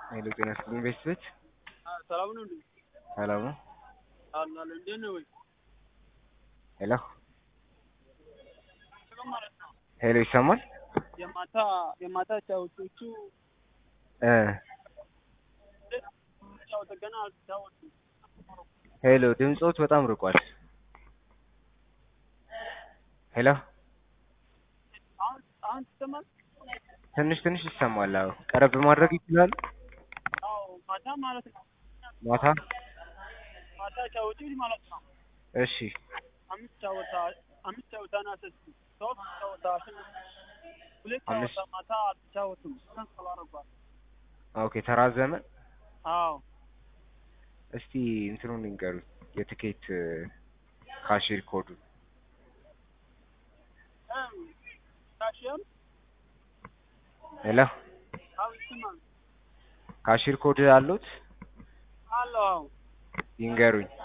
ኃይሌ ጤና ይስጥልኝ ቤተሰቦች ሰላም ነው እንዴ? ሰላም ነው? አላለ እንዴት ነው ወይ? ሄሎ ሰላም ማለት ነው። ሄሎ ይሰማል? የማታ የማታ ጫወቶቹ እ ጫወተ ገና አልተጫወቱም። ሄሎ ድምፆት በጣም ርቋል። ሄሎ አሁን አሁን ትሰማል? ትንሽ ትንሽ ይሰማል። አዎ ቀረብ ማድረግ ይችላሉ? አዎ ማታ ማለት ነው። ማታ ማታ ጫወቱ ማለት ነው። እሺ አምስት ጫወታ አምስት ጫወታ ነው አሰስኩ ሶስት ጫወታ አሸነፉ። ሁለት አምስት- ጫወታ ማታ አልተጫወቱም። ተንሰባርቋል። ኦኬ ተራዘመ። አዎ እስቲ እንትኑን ንገሩኝ የትኬት ካሽር ኮዱ እም ታሽም ሄሎ አዎ ይሰማል። ካሽር ኮድ አሉት? አለው አዎ ይንገሩኝ።